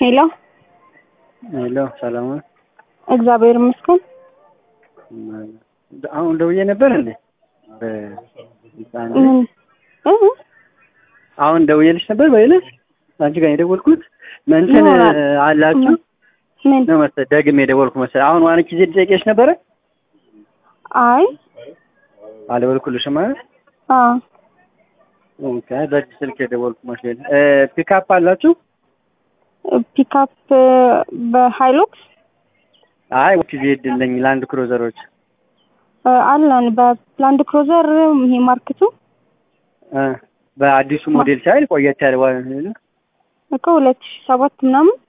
ሄሎ ሄሎ ሰላም ነው? እግዚአብሔር ይመስገን። አሁን ደውዬ ነበር እንዴ? በህፃን ምን እ አሁን ደውዬልሽ ነበር በይለሽ አንቺ ጋር የደወልኩት እንትን ይሆናል። አላችሁ ምን ነው መሰለኝ ደግሜ የደወልኩ መሰለኝ። አሁን ዋን ጊዜ ልጠይቅሽ ነበረ አይ አልደወልኩልሽም ማለት አ ኦኬ። በዚህ ስልክ የደወልኩ መስሎኝ እ ፒካፕ አላችሁ? ፒካፕ በሃይሉክስ አይ ጊዜ ይድልኝ ላንድ ክሩዘሮች እ አለን በላንድ ክሩዘር ይሄ ማርክቱ እ በአዲሱ ሞዴል ሳይል ቆየት ያለ ዋ- እኮ ሁለት ሺህ ሰባት ምናምን